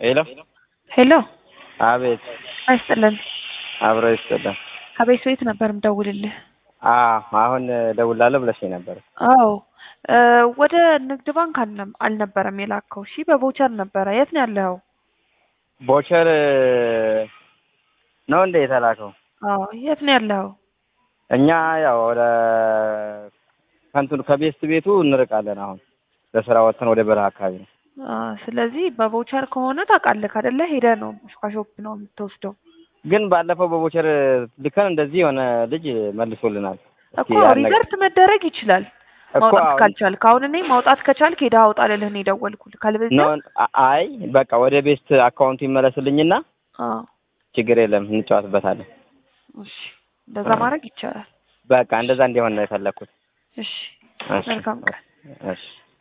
ሄሎ ሄሎ አቤት አይስጥልን አብሮ ይስጥልን ከቤት ቤት ነበር ምደውልልህ አዎ አሁን እደውላለሁ ብለሽኝ ነበር አዎ እ ወደ ንግድ ባንክ አልነ- አልነበረም የላከው እሺ በቮቸር ነበረ የት ነው ያለኸው ቦቸር ነው እንደ የተላከው አዎ የት ነው ያለኸው እኛ ያው ወደ ከንቱን ከቤስት ቤቱ እንርቃለን አሁን ለስራ ወጥተን ወደ በረሃ አካባቢ ነው አ ስለዚህ በቮቸር ከሆነ ታውቃለህ አይደለ ሄደህ ነው ከሾፕ ነው የምትወስደው ግን ባለፈው በቦቸር ልከን እንደዚህ የሆነ ልጅ መልሶልናል እኮ ሪቨርት መደረግ ይችላል እኮ ማውጣት አሁን- ካልቻልክ አሁን እኔ ማውጣት ከቻልክ ሄደህ አውጣ ልልህ ነው የደወልኩልህ ካልበለዚያ ነው አይ በቃ ወደ ቤስት አካውንቱ ይመለስልኝና አዎ ችግር የለም እንጫወትበታለን እሺ እንደዛ ማድረግ ይቻላል በቃ እንደዛ እንዲሆን ነው የፈለግኩት እሺ እሺ መልካም ቀን እሺ